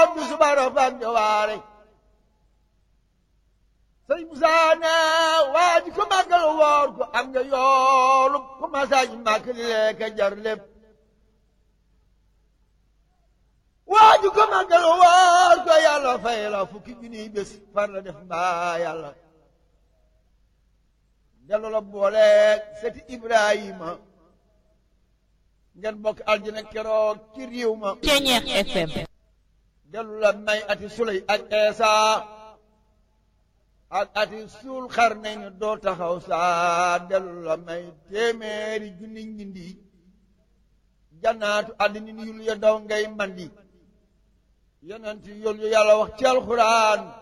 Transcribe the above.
bu subara fan jowaare sëñ Musaa ne waa ji ko màggal woor ko am nga yoolu ko masaaj màkk li lekk jar lépp waa ji ko màggal woor ko yàlla fay la fukki junniy bés far la def mbaa yàlla dellu la booleeg seti Ibrahima ngeen bokk aljana keroog ci réew ma Ceñeex FM dellu la may ati suley ak eesa ak ati suul xar nañ ne doo taxaw saa dellu la may téeméeri junni njindi jannaatu àddina ni yul ya daw ngay mandi yonent yul yu yàlla wax ci alxuraan